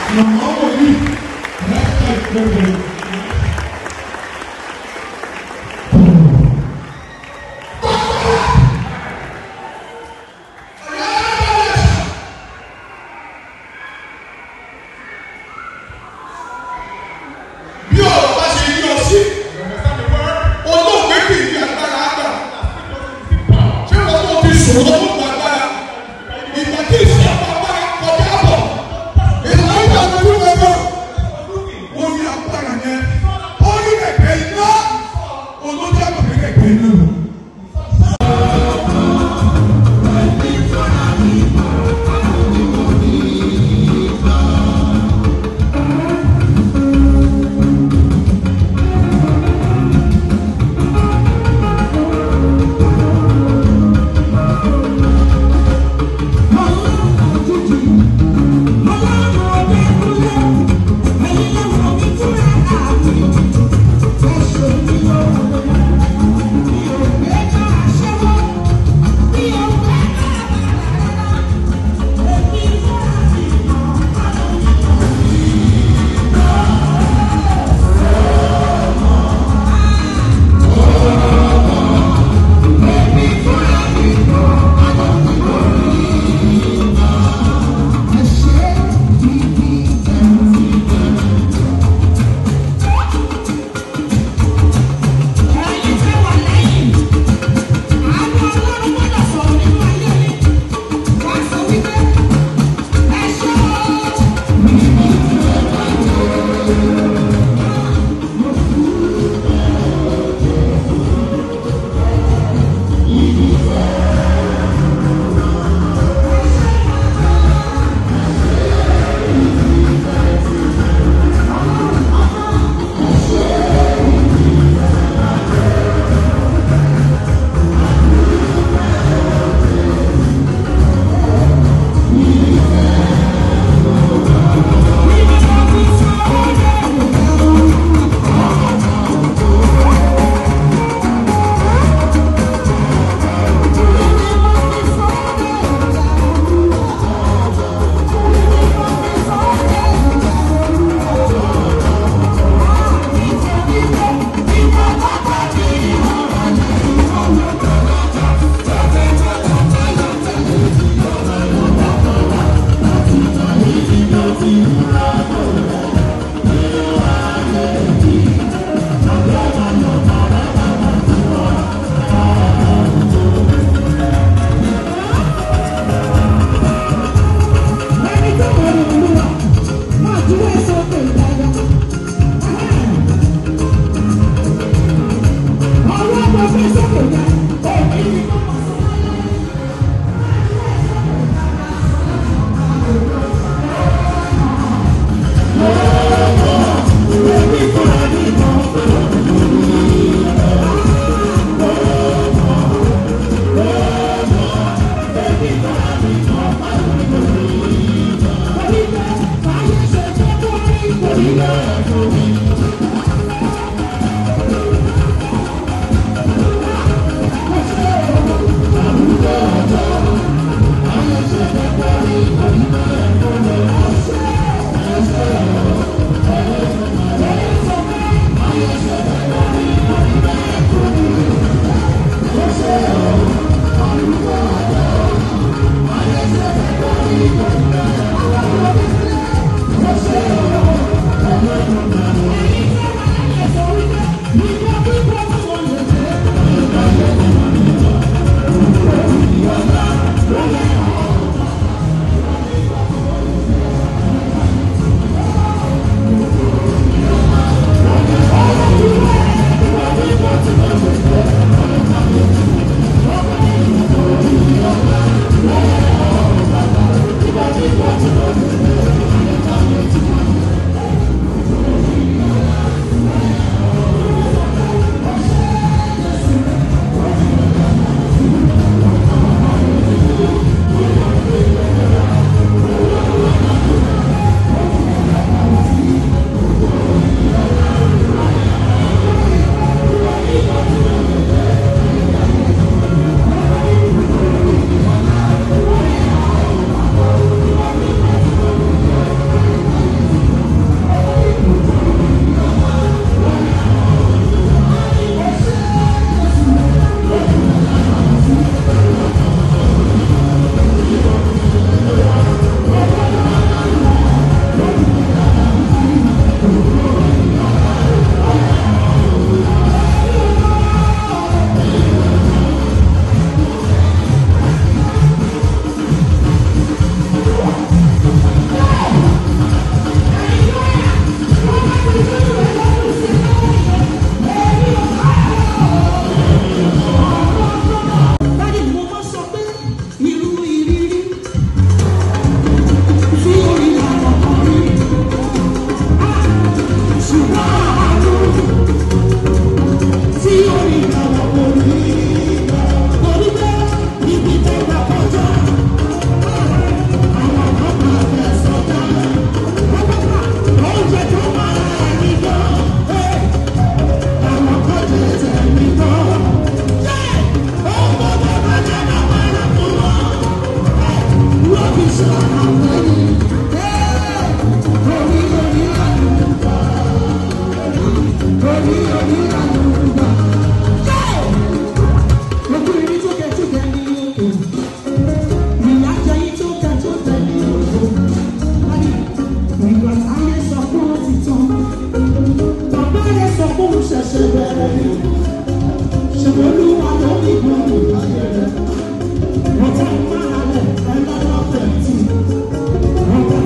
màmá wòlíì láti ìgbẹ́gbẹ́. bí ọ̀rọ̀ bá ṣe yí ọ sí olóògbé kì í di agbára àgbà ṣé wọ́n tó fi sùn lọ́wọ́ gba agbára ìgbà tí ìṣe agbára kọjá bọ̀ ìlànà ìgbà tó ń bọ̀ wọ́n ní agbára yẹn ó ní kẹ̀kẹ́ iná olójú àgbà kẹ̀kẹ́ iná lọ. Ṣẹ̀ṣẹ̀ bẹ̀rẹ̀ ni, ṣùgbọ́n olúwa ló ní ìgbọ́n ìbàjẹ́ rẹ̀. Wọ́n tẹ́ ń máa rẹ̀ ẹ̀ lọ́wọ́ pẹ̀lú.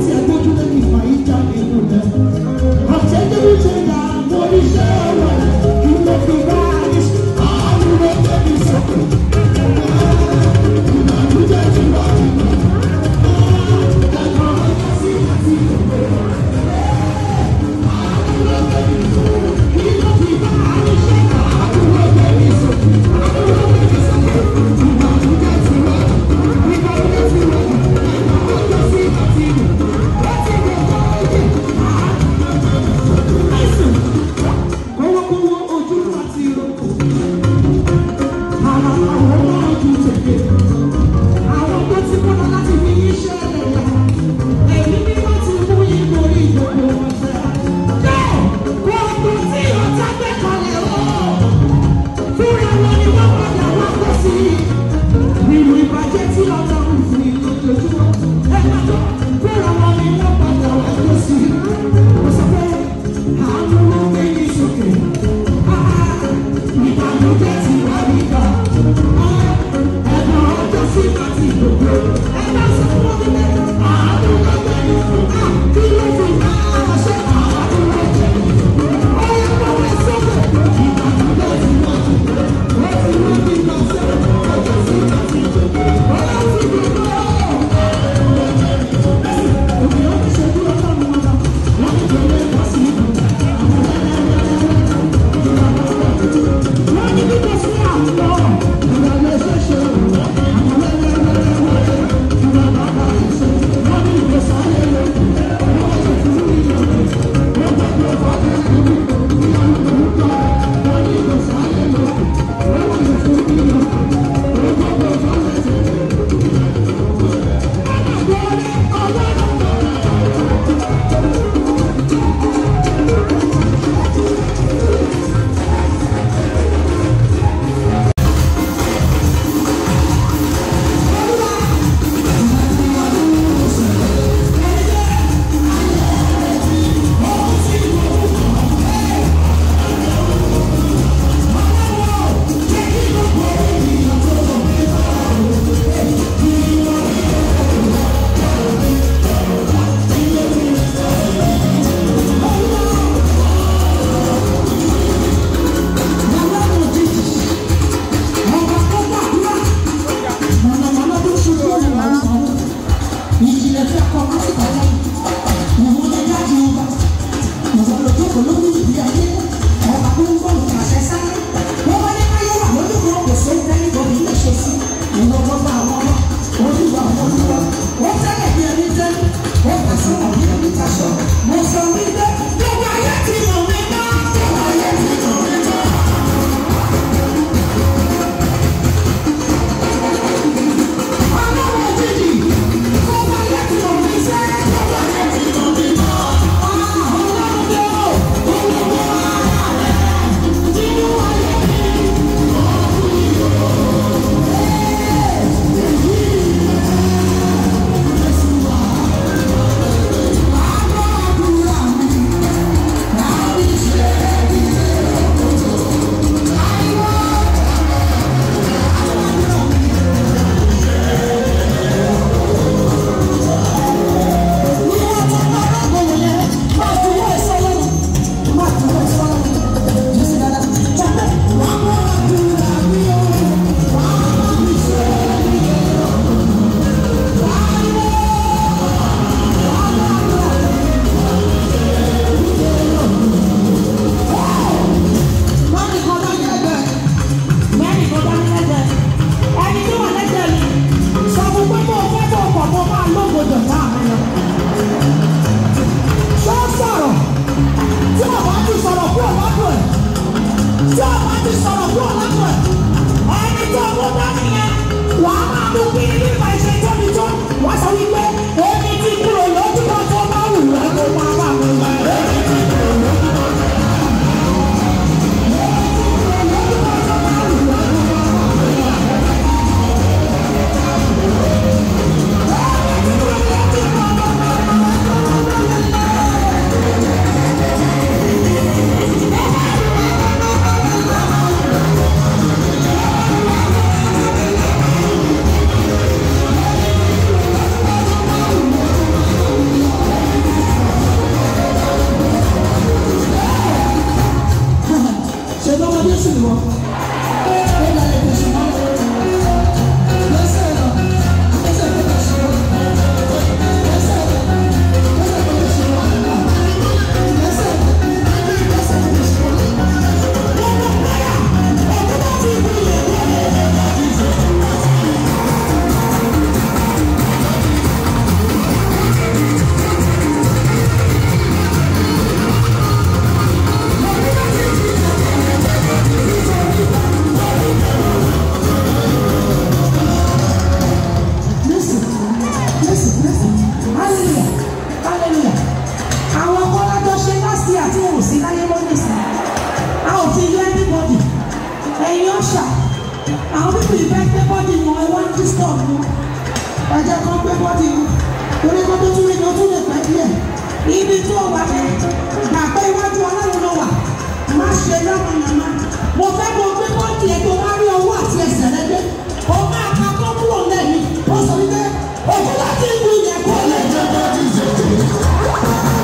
sì fẹ́ gbé bọ́dì wọn ẹ wá ń disturb wọn ẹjẹ kan gbé bọ́dì wọn torí kan tó tún rí ni ó tún lè pẹ́ díẹ̀ ibi tó wà ní gbà pé iwájú ọlọ́run ló wà má ṣe lọ́mọ màmá mo fẹ́ kó gbé bọ́dì ẹ tó wá rí ọwọ́ àti ẹsẹ̀ rẹ gbé o máa ka tó kúrò lẹ́yìn ó sọ wípé òkú láti ń lu yẹn kó lè jẹ́ bọ́dì ìṣèjì.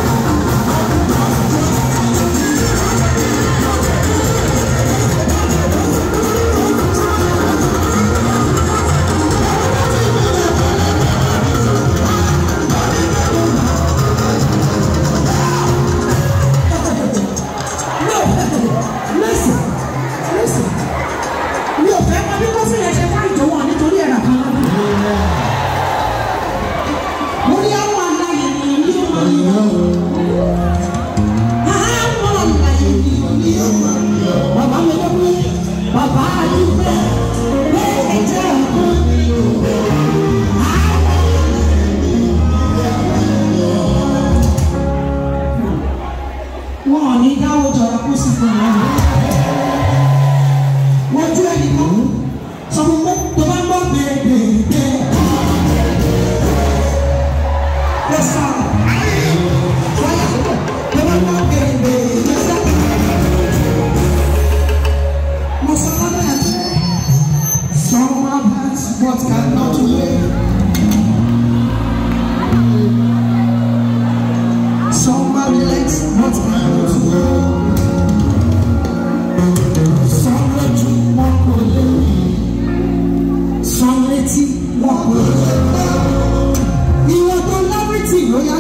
No, listen, listen. Mi ò fẹ́ mọ bí kó sì lè ṣe fún ìjọwọ́ nítorí ẹ̀rọ kan lọ́dún. Mo ní àwọn àlàyé ni ní ọmọ yìí wọ́n. Àwọn àlàyé ni ní ọmọ yìí wọ́n. Bàbá mi ló pé bàbá àdúgbò pé ẹ̀jẹ̀ ọ̀kan. Wọ́n ò ní dáwọ́ jọra kó sì fún wọn wọ́n ju ẹni kan sọ fún pé tó bá ń gbọ́ gbẹ̀gbẹ̀gbẹ̀. Lọ sọ wáyà tó bá ń gbọ́ gbẹ̀gbẹ̀gbẹ̀. Mo sọ lọ́dọ̀ ẹ̀ pé some have hands but cannot wave. Some have legs but cannot walk. Some lójú wọn kò lè rí. Some létí wọn kò lè gbọ́. Ìwọ tó lábìtì ló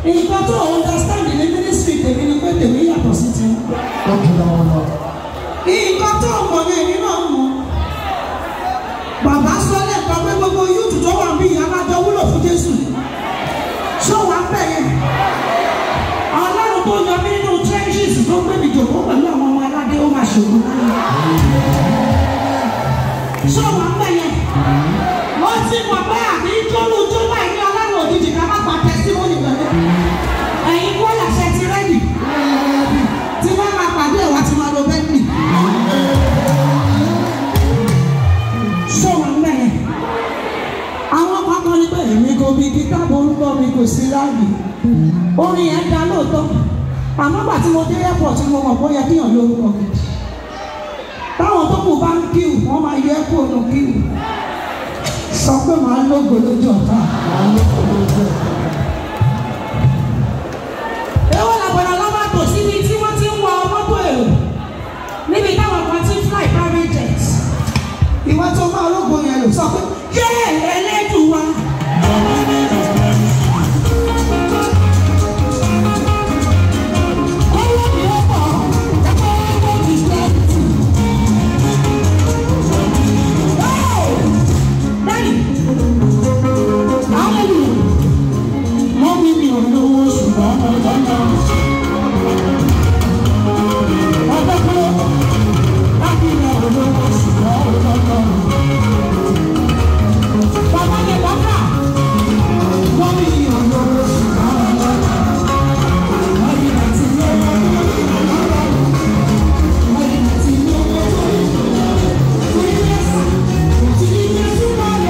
nǹkan tó understand ní ministry tèmi ni pé tèmi yàtọ̀ sí ti ó jù lọ́wọ́ lọ. nǹkan tó mọ̀ ní èmi náà mọ̀ bàbá sọ lẹ́ẹ̀kan pé gbogbo yúùtù tó wà bí ìyá máa jọ wúlò fún Jésù ṣó wàá bẹ̀ yẹn ọlọ́run tó yọ mí nínú trenches tó gbé mi jòkó pẹ̀lú àwọn ọmọ aládé ó máa ṣòro láyé ṣó wàá bẹ̀ yẹn ó ti mọ̀ pé àbí jọ́lù tó wà ní ọlọ́run òjijì ká má pa tẹ́símọ́nì pẹ̀lú ẹ̀yin kó làṣẹ ti rẹ́dì tí wọ́n máa pàdé ẹ̀wà tí wọ́n lọ bẹ́ẹ̀ni. ṣé wọn ń bẹ̀yẹn? àwọn kan kan ní pé èmi kò bí kíkà borúkọ mi kò sí láàyè orin yẹn dá lóòótọ́ àmọ́ gbà tí mo dé airport mo mọ̀ bóyá kíyàn lórúkọ gidi táwọn tó kù bá ń kíw wọ́n máa yọ ẹ́kọ́ ònà kíw sọ pé màá lógo lójú ọ̀tá. Èwo làbọ̀dọ̀ lọ́wọ́ tò síbi tí wọ́n ti ń wọ mọ́tò èrò níbi táwọn kan ti ń fly private jet. Ìwọ́n tó máa ológun yẹn lò sọ pé yé ẹlẹ́dùn wa. Owó mi ó pọ̀, ẹ̀kọ́ owó mi lẹ́tù. Bẹ́ẹ̀ni, hallelujah mọ́ mi mi ò lówó ṣùgbọ́n mo lọ́nà. ọjọ́ pé láti ilẹ̀ ò lówó ṣùgbọ́n mo lọ́nà. bàbá mi bàbá mọ́ mi mi ò lówó ṣùgbọ́n mo lọ́nà. Mọ́yì àti lówó mọ́yì àti lówó torí Jésù tí Jésù bá lọ.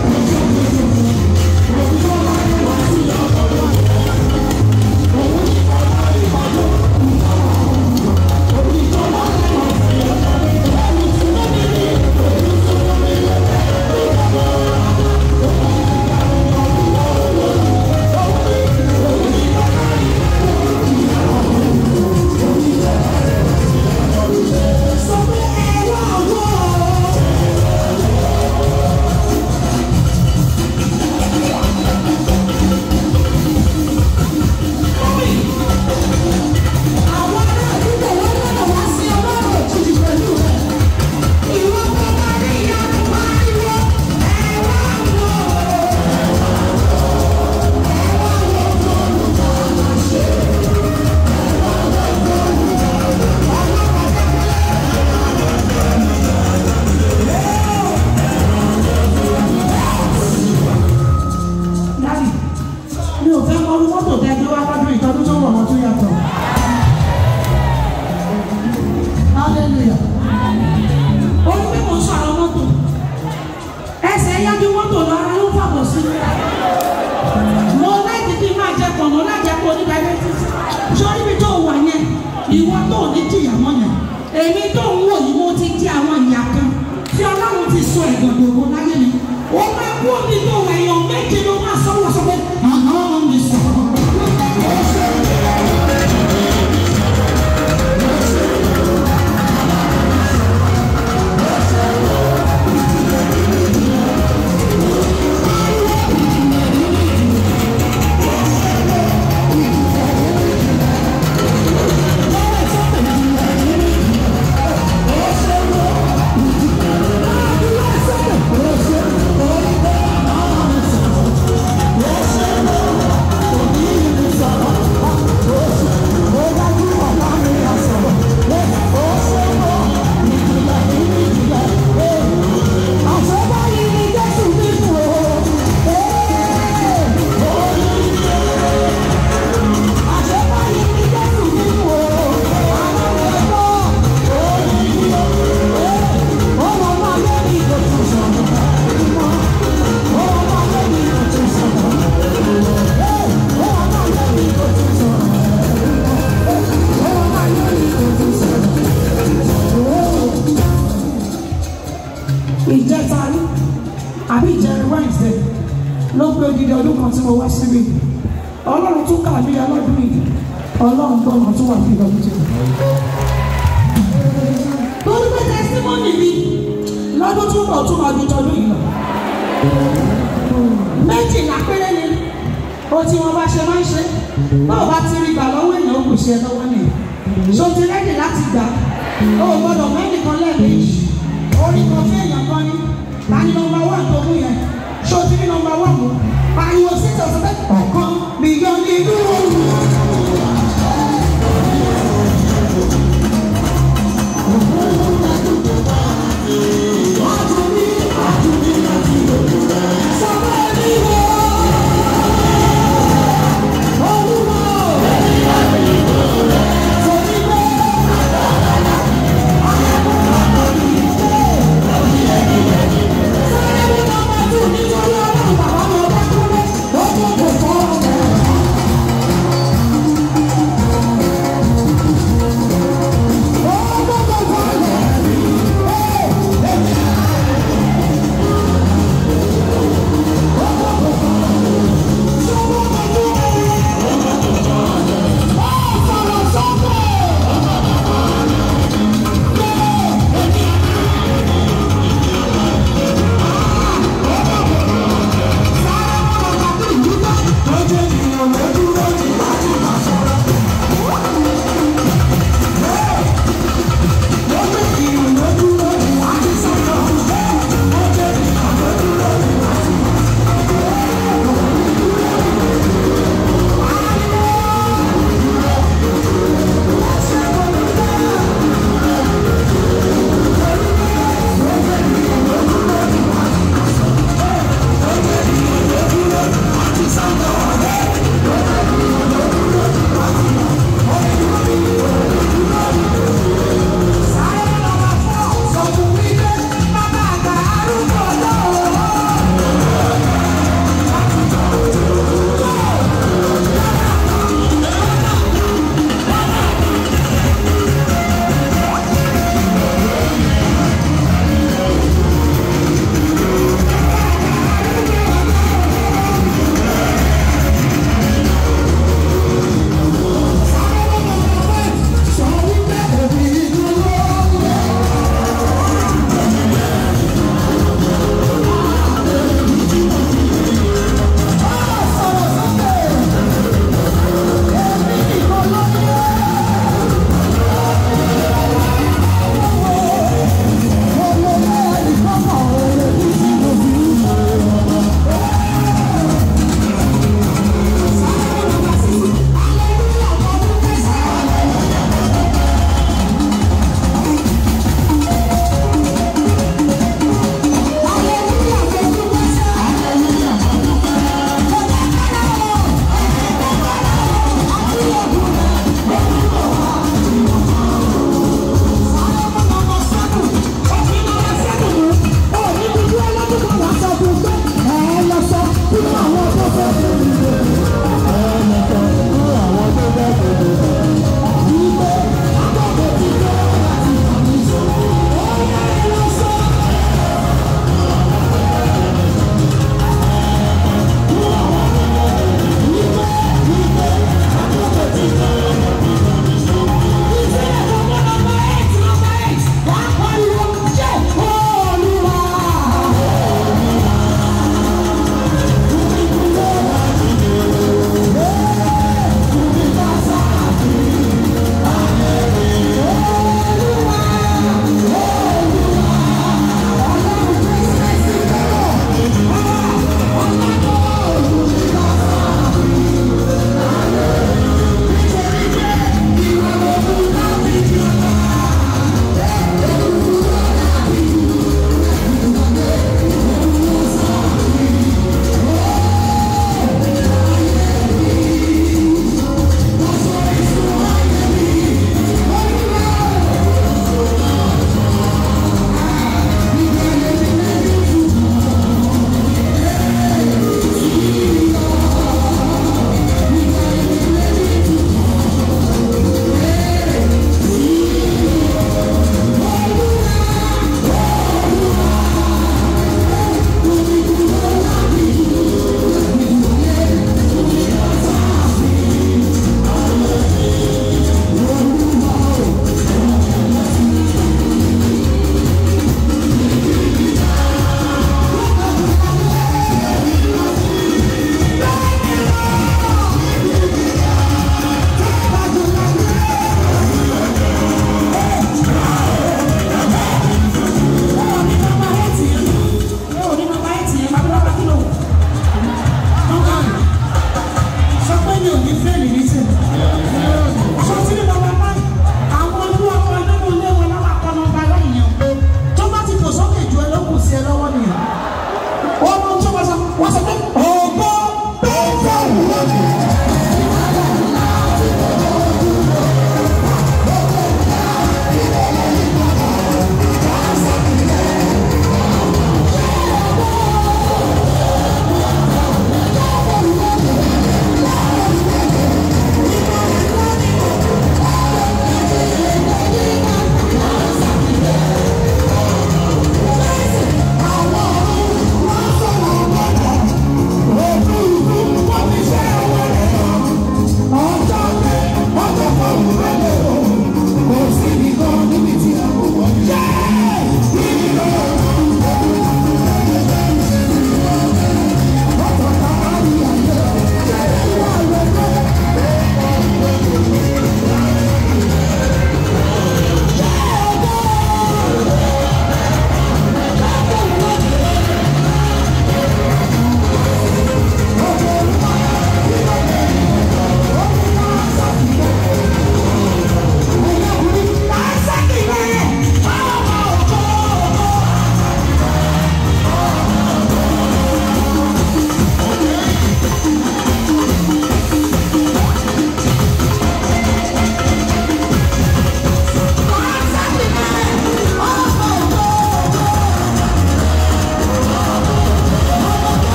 Sọ pé ẹ wá wọ́ ọ. Àwọn ará àdúgbò wọn lọ́nà wá sí ọlọ́run òjijì pẹ̀lú rẹ̀. Ìwọ tó bá rí ìyanu pariwo, ẹ wá wò ó. Ẹ wá wò ó tó olùkọ́ máa ṣe. Ẹ wá wò ó tó olùkọ́ ọlọ́run dẹ́kun. Dábì, mi ò fẹ́ mọ orú mọ́tò tẹ́ gbé wá lọ́dún ìtọ́jú tó wọ̀ wọ́n tó yàtọ̀. Hallelujah. Ó ní pé mo ń sọ̀rọ̀ mọ́tò. Ẹsẹ̀ yájú mọ́tò lọ ara ló fàbọ̀ sí. Mo láìkí kí n máa jẹ pọ̀ mọ́ láì jẹ́ kó ní diabetes. Sọ́rí mi tó wà yẹn, ìwọ tó ní jìyà mọ́ yẹn. Èmi tó ń wò yìí mo ti di àwọn ìyá kan tí Ọlọ́run ti sọ ẹ̀gbọ̀n gbogbo láyé mi. Ó máa kú omi tó wà èèyàn méje ló máa sọ́wọ́ sọ pé àhán mi sọ̀rọ̀. ìjẹta rí àbí ìjẹrin wednesday ló pé odidi ọdún kan tí mo wá síbi ọlọ́run tún kà mí ọlọ́dún yìí ọlọ́run gbọ́dọ̀ tún wà fún ìdọ́jú tó. torí pé tẹsítímọ́nì mi lọ́dún tó bọ̀ tún máa ju tọdún yìí lọ. méjìlá péré ni ó tí wọ́n bá ṣe máa ń ṣe báwo bá ti rí gbà lọ́wọ́ èèyàn ó kò ṣe ẹ lọ́wọ́ nìyẹn ṣó ti rẹ́dì láti gbà ó gbọ́dọ̀ mẹ́nìkan lẹ́ẹ̀mejì orí kan fún èèyàn kan ní ta ni nọmba wà tó mú yẹn ṣó ti rí nọmba wà mú pariwo síta ọ̀sẹ̀ bẹ́ẹ̀ ọ̀kan bìyàn ní inú òru. Thank you.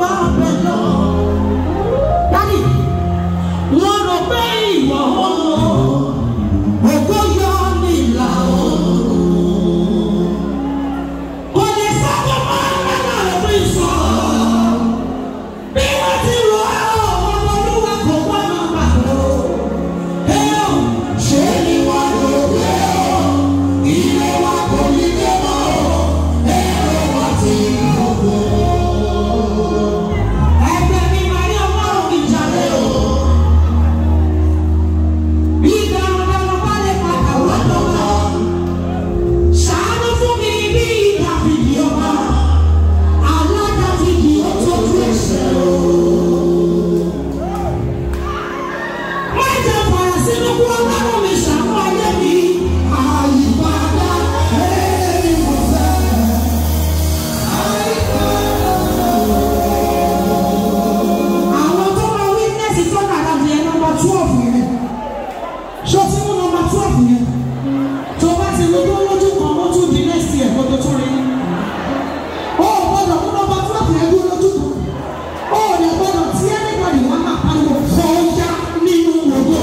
máa bẹ̀ lọ. Dádì, wọ́n rò pé ìwọ oòrùn ògo yọ nílà oòrùn. Kò lè sábà máa ń bá náà fún ìsọ̀. Bí wọ́n ti rò ó, ọmọ olúwa kò gbọ́dọ̀ gbàgbọ́. Ẹ ò ṣe ni wọ́n rò pé ó, ilé wa kò ní dé mọ́ o, èrò wa ti rògbò. Ẹgbẹ́ mi máa ní ọlọ́run ìjà rẹ̀ o. Bí darandaran bá lè padà wá lọ́wọ́, ṣàánú fún mi bí Dáfídì ọba, aládàfídì ó tójú ẹ̀ṣẹ̀ o. Má jẹ́ fàyà sínú kú ọlọ́run mi ṣàánú ayé mi. Àyípadà ẹ̀rí mo fẹ́. Àwọn tó máa witness tó dàda bí ẹ nọmba twelve yẹn. Ṣé o ti mú nọmba twelve yẹn? Tó bá ti lójú lójú kan, ó tún di next year kó tó tún rí. Ó ò gbọ́dọ̀ mú nọmba twelve yẹn dúró lójú kan. Ó ò lè gbọ́dọ̀ tí anybody wá máa pariwo kọjá nínú ògo.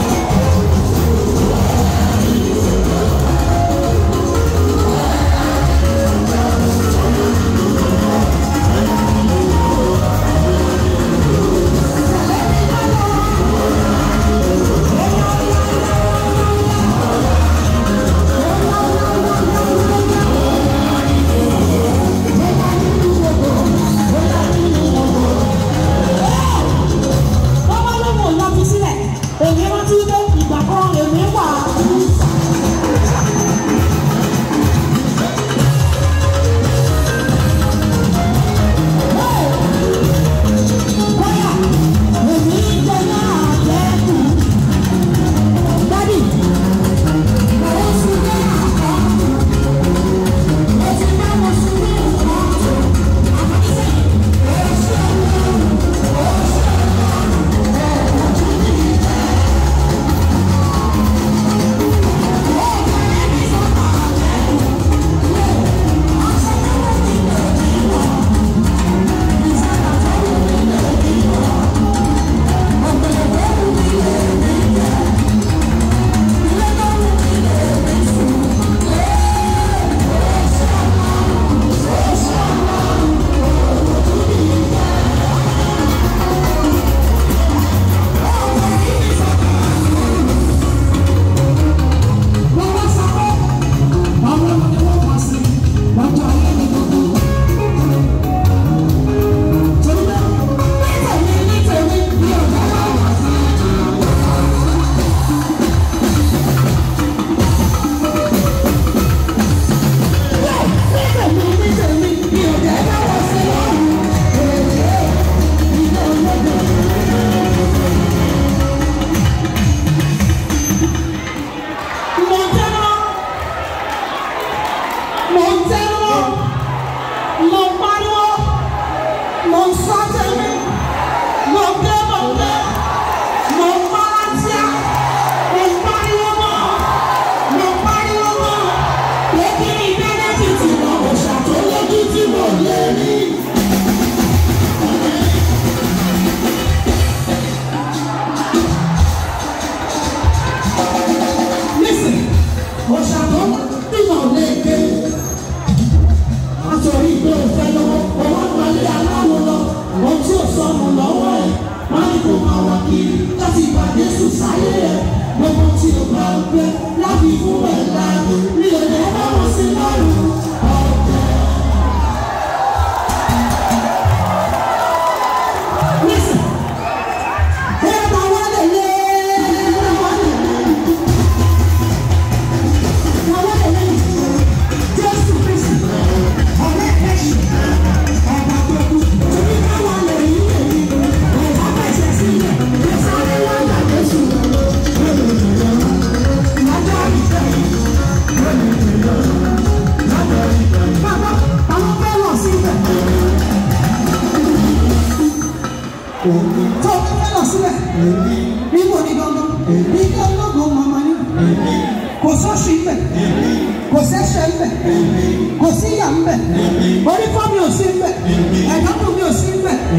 Bọ́bá ló mọ̀ lọ fi sílẹ̀. Èmi rántí pé ìgbà kan èmi wà. Bóyá èmi jẹ́ náà jẹ́kù. Dádì, mo ń sun ní àkọ́kù. Mo ti bá mo sun ní àkọ́kù. Àmọ́ nísìnyí, ó ṣe ọlọ́run, ó ṣe ọlọ́run. Wọ́n wá sọ pé àwọn ọmọ ni wọ́n wá sí lọ́jọ́ ayé ní gbogbo. Torí pé ní tèmi ní tèmi ní ọ̀gá wa wà sí. Ní tèmi ní tèmi ní ọ̀gá wa wà sí lọ́rùn. Èdè ilé ológun. Mo tẹ́lọ́ mo ń tẹ́wọ́ mo ń pariwo mo ń sọ tẹ́lẹ̀ mo ń gbé mo ń gbé mo ń paratíà mo ń pariwo mọ́ mo ń pariwo mọ́ lẹ́kí ní bẹ́nẹ́fìtì mọ́ mo ṣàtúnyẹ́jú tí mo lè rí. Listen, òṣàtúnyẹ́ tí mo lè gbé nítorí pé o fẹ́ lọ́wọ́ owó gbalẹ̀ aláwọ̀ lọ ohun tí o sọnù lọ́wọ́ ẹ̀ má ní kó máa wá kiri láti gba Jésù sáyé ẹ̀ gbogbo tí o bá ń gbé láti fún ẹ̀ láàyè ní èdè bá wọn sí lọ́rùn ọ̀tẹ̀. Listen, ẹ bá wá lè lé ẹ bá wá lè lé ẹ bá wá lè lé Jésù Kristi ọ̀rẹ́ kẹ́sì ọ̀gá gbogbo torí káwa lè yí èyí ọ̀gá bẹ̀sẹ̀ sílẹ̀ ló sáré wá yà Jésù lọ́jọ́ ìfẹ́ yìí. Bàbá àwọn fẹ́ lọ síbẹ̀. Tó o fẹ́ lọ síbẹ̀. Níbo ni gangan? Ilé ológun mọ̀mọ́ ni. Kò sọ́ọ̀ṣì ń bẹ̀. Kò sẹ́ṣẹ̀ ń bẹ̀. Kò sí ìyà ń bẹ̀. Orí fọ́ mi ò sí ń bẹ̀. Ẹ̀dọ́kùn mi ò sí ń bẹ̀.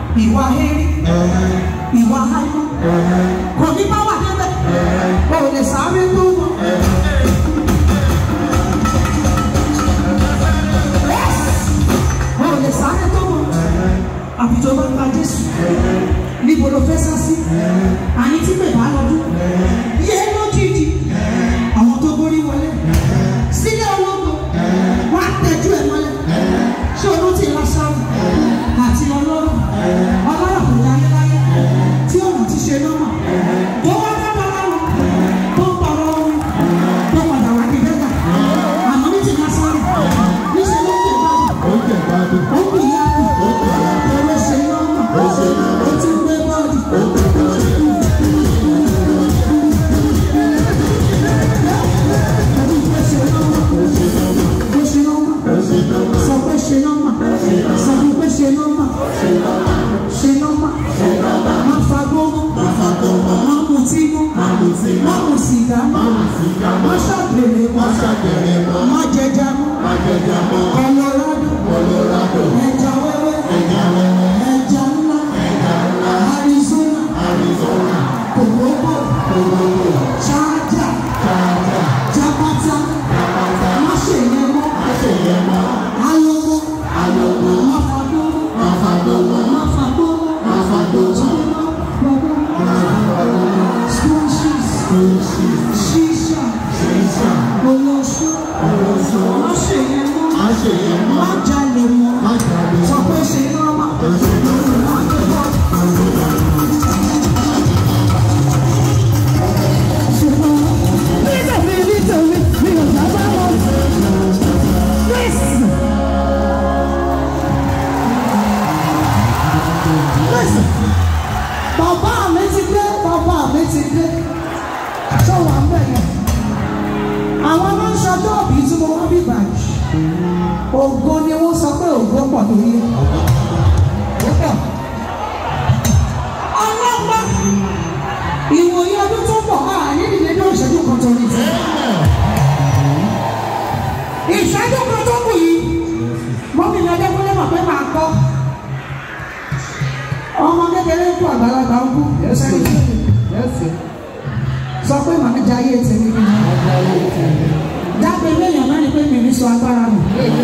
ìwà hẹ́rí ìwà háìmọ́ kò ní bá wà débẹ̀ o lè sáré tó wọn. o lè sáré tó wọn àfijọ́ bá gba Jésù níbo ló fẹ́ sá sí àní tí bèbá lọ́dún yé lójijì àwọn tó borí wọlé sílẹ̀ ológo wọ́n á tẹ́jú ẹ̀ mọ́lẹ̀ ṣé olú ti lọ sọ́ọ̀rù àti ọlọ́run ọlọ́run kò dáyé láyé tí ọ̀nà ti ṣe lọ́mọ tó wá dábàá lọ́rùn tó ń pọ̀rọ̀ ohun tó padà wá di bẹ́gà àmọ́ ní ti lọ sọ́ọ̀rù níṣẹ́ ló ń tẹ̀ báyìí ó jẹ̀ gbádùn. ó kù yá kù owó ṣe lọ́mọ ó ti gbé bọ́ọ̀dì. Sọ pé ṣe nọ́mà, sọ fún pé ṣe nọ́mà, ṣe nọ́mà, má fagbó mọ́, má mutí mọ́, má mu sìgá mọ́, má ṣàgbèrè mọ́, má jẹja mọ́, Colorado, ẹja wẹ́wẹ́, ẹja ńlá, Arizona, kòkókò, ṣáájà, jápátá, má ṣe yẹn mọ́, alomo, má fagbó mọ́, má fagbó mọ́, Squashes, shisha, olóṣù, má ṣe yẹn mọ́, má jalè mọ́, sọ pé ṣe nọ́mà. Listen, bàbá mi ti dé, bàbá mi ti dé, ṣọwọ́ àbẹ̀ yẹn. Àwọn máa ń ṣọjọ́ òbí tí mo wá bí báyìí. Ògo ni wọ́n sọ pé ògo pọ̀ lórí. Ó pọ̀. Ọlọ́pàá ìwòye ọdún tó pọ̀ máa ní ìdílé ní ìṣẹ́jú kan tó ní ti. Ìṣẹ́jú kan tó kù yìí, mọ́mí mi ọjọ́ kúnlẹ̀ mọ̀ pé máa kọ́. Ọmọ kékeré ń kú àgbàlagbà ń kú. Sọ pé màá jẹ ayé tèmi ni. Dábẹ́ léèyàn náà ni pé mi ní sọ agbára nù.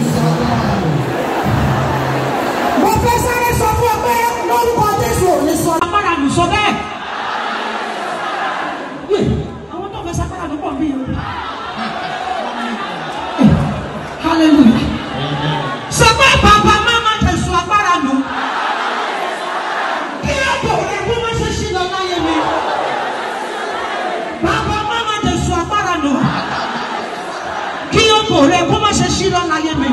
Mo fẹ́ sáré sọ fún ọ pé lórúkọ Jésù ò ní sọ agbára nù sọ bẹ́ẹ̀. Yé, Àwọn tó fẹ́ sagbára ló pọ̀ bí o. Hallelujah. Sọ pé bàbá máma jẹ sọ agbára nù. Kí ọ̀pọ̀ rẹ̀ kó má ṣe ṣí lọ láyé mi. Bàbá máma jẹ sọ agbára nù. Kí ọ̀pọ̀ rẹ̀ kó má ṣe ṣí lọ láyé mi.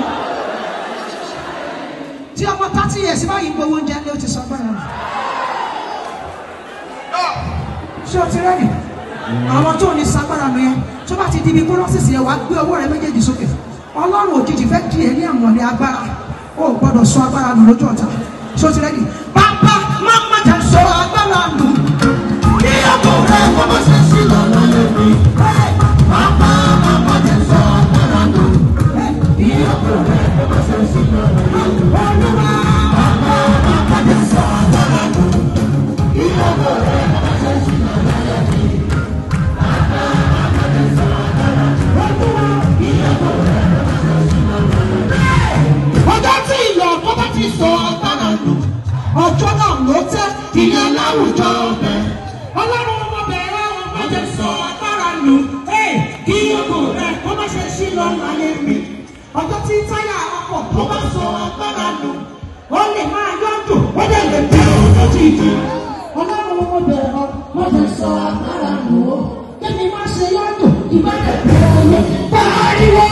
Tí ọmọ thirty years báyìí ń gbowó oúnjẹ ni ó ti sọ agbára nù. Ṣé o ti rẹ́dì? Àwọn tó ní sagbára nù yẹn tó bá ti di ibi kúrọ́sìsì yẹn wàá gbé ọwọ́ rẹ méjèèjì sókè. Ọlọ́run òjijì fẹ́ di ẹ ní àmọ̀lẹ́ agbára. O ò gbọ́dọ̀ sọ agbára nù lójú ọ̀tá. Ṣé o ti rẹ́dì? Bàbá máa má jà sọ agbára nù. Kí ọkọ̀ rẹ̀ kọ́ bá ṣe sí lọ́nà lórí. Bàbá máa má jà sọ agbára nù. Kí ọkọ̀ rẹ̀ kọ́ bá ṣe sí lọ́nà lórí. Olúwa bàbá máa má jà sọ agbára nù. Kí ọkọ̀ rẹ̀ kọ́ bá ṣe sí lọ́nà lórí. ọjọ́ tí ìyọ̀ ọkọ bá ti sọ agbára lò ọjọ́ náà ló tẹ́ ìyẹn láwùjọ ọbẹ̀ ọlọ́run ọmọ bẹ̀rẹ̀ ọmọ jẹ sọ agbára lò ẹ̀ kí ọmọ rẹ kó má ṣe sí lọ láyé mi ọjọ́ tí táyà ọkọ̀ tó bá sọ agbára lò ó lè máa yọ̀dù ó lè lè bẹ̀ ọjọ́ jíjì ọlọ́run ọmọ bẹ̀rẹ̀ ọmọ jẹ sọ agbára lò ó kí má ṣe yọ̀dù ìbálẹ̀ bẹ̀rẹ̀ ọyẹ pariwo.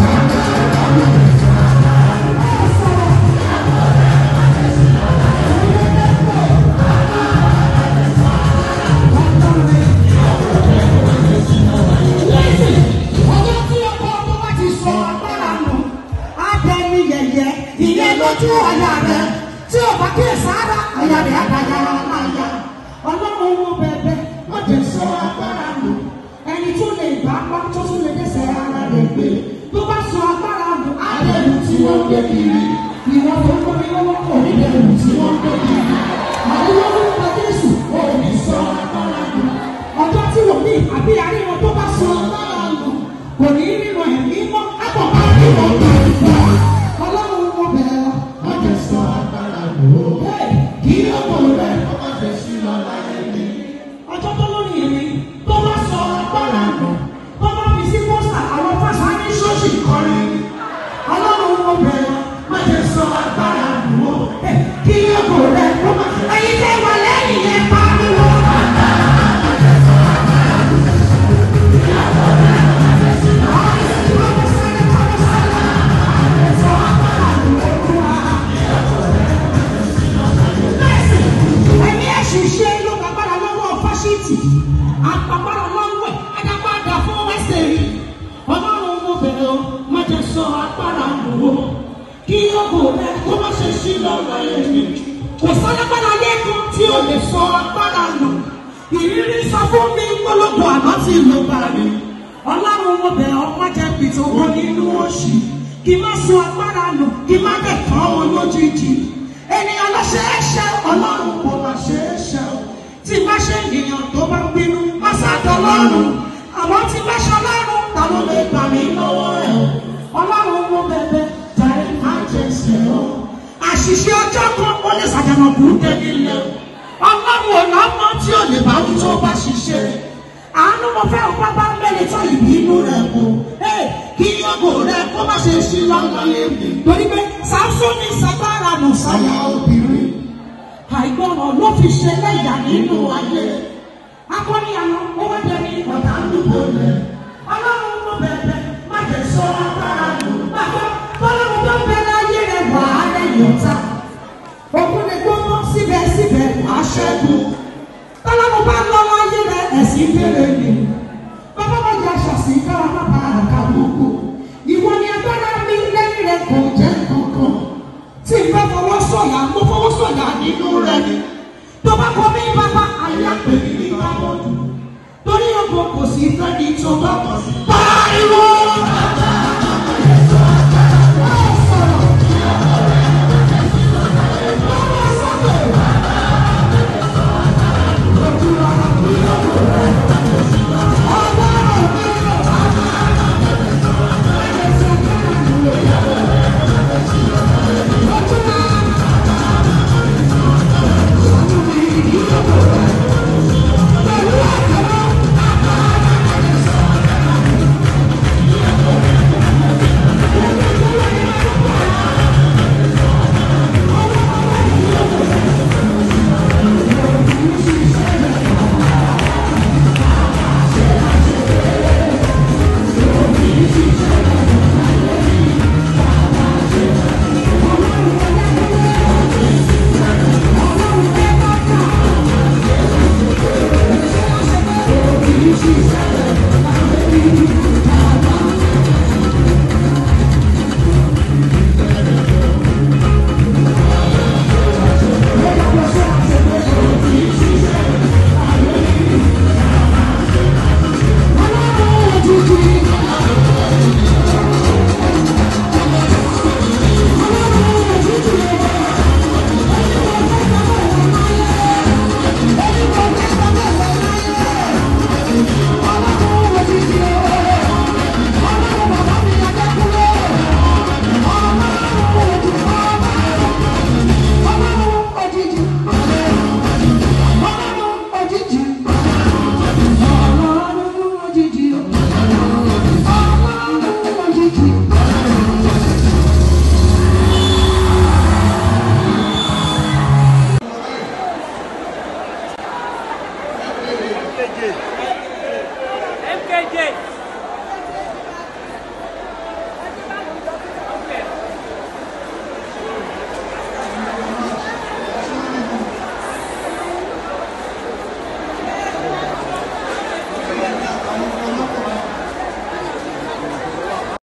ọjọ́ tí ọkọ̀ tó bá ti sọ agbára nù á dẹni yẹ̀yẹ́ ìyẹn lójú ọ̀yà rẹ̀ tí ò bá kí sára ọ̀yà rẹ̀ àdáyà láyà ọlọ́run wo bẹ̀bẹ̀ wọ́n ti sọ agbára nù ẹni tó lè bá pa tó tún lè dẹ́sẹ̀ ara rẹ̀ gbé tó bá sọ agbára nù á lẹ́nu tí wọ́n gbé kiri ìwọ́n tó ń gbọ́ mi lọ́wọ́ kò ní lẹ́nu tí wọ́n gbé kiri. àbí àríwọ̀n tó bá sọ lára lò kò ní nínú ẹ̀mí mọ́ àkọ́kọ́ nínú ọ̀gá ìfọ́ ọlọ́run mo bẹ̀rẹ̀ lọ. Má jẹ́ sọ agbára lò ó. Bẹ́ẹ̀ kí ọkọ rẹ̀ Ó má fẹ́ sí lọ́la ẹni. ọjọ́ tó lórí èmi tó bá sọ agbára nù tó bá fi sí pọ́sà àwọn pásá ní ṣọ́ọ̀ṣì kọrin ọlọ́run mo bẹ̀rẹ̀ má jẹ́ sọ agbára nù ó Ẹ, kí ọkọ rẹ̀ kó má ẹyin tẹ́ wà lẹ́yìn yẹn pariwo. ẹ̀mí ẹ̀ṣiṣẹ́ ló gbàgbára lọ́wọ́ fásitì àpapàrọ̀ lọ́wọ́ ẹ̀dápadà fún wẹ́sẹ̀ rí ọlọ́run mo bẹ̀rẹ̀ o má jẹ́ sọ agbára nù o kí ọkọ̀ rẹ kó má ṣe sí lọ́wọ́ ẹ̀mí kò sálágbára lẹ́kọ̀ọ́ tí o lè sọ agbára nù ìrírí sọ fún mi gbọ́lọ́gbọ̀ àná tí ló bá rí ọlọ́run mo bẹ̀rẹ̀ ọ má jẹ́ pìtò wọn nínú òṣì kí má sọ agbára nù kí má dẹ̀ kàn wọn lójijì ènìyàn lọ ṣe é ṣe ọlọ́run kò má ṣe é ṣe o tí bá ṣe ènìyàn tó bá bínú má sàdọ̀ lọ́rùn àwọn tí bá ṣe ọlọ́run ta ló lè gbà mí lọ́wọ́ rẹ̀ o ọlọ́run mo bẹ̀bẹ̀ jàre má jẹ́ ṣe o àṣìṣe ọjọ́ kan ó lè ṣàjànà burúkú nílé o ọlọ́run ò lọ́mọ tí ò lè bá wí tó bá ṣiṣẹ́ àánú mo fẹ́ o pápá mẹ́rin tó ìbínú rẹ̀ kù kí yọ̀gò rẹ̀ kó má ṣe ṣí lọ́nà yẹn torí pé sáfúnni sagbára nù sáyà obìnrin àìgbọràn ló fi ṣe lẹ́yà nínú ayé akọni àná ó wá jẹ ní ọ̀tá àdúgbò rẹ̀ ọlọ́run ló bẹ̀bẹ̀ má jẹ́ sọ agbára nù bàbá tọ́lọ́run tó bẹ láyé rẹ̀ wà á lẹ́yìn ọ̀tá òkú ni gbogbo síbẹ̀síbẹ̀ wàá ṣẹ́gun tọ́lọ́run bá lọ́wọ́ ayé rẹ̀ ẹ̀sìn fèrè ni bàbá wọn yà ṣàṣì kára má bàa àká gbogbo ìwọ ni agbára mi lẹ́yìn rẹ̀ kò jẹ́ kankan tí n bá fọwọ́ sọ̀yà mo fọwọ́ sọ̀yà nínú rẹ̀ ni tó bá kọ́ mi bàbá ayé àpè mi ní bámọ́dù torí ọkọ̀ kò sí fẹ́ni tó bá kọ̀ sí. pariwo. MKJ.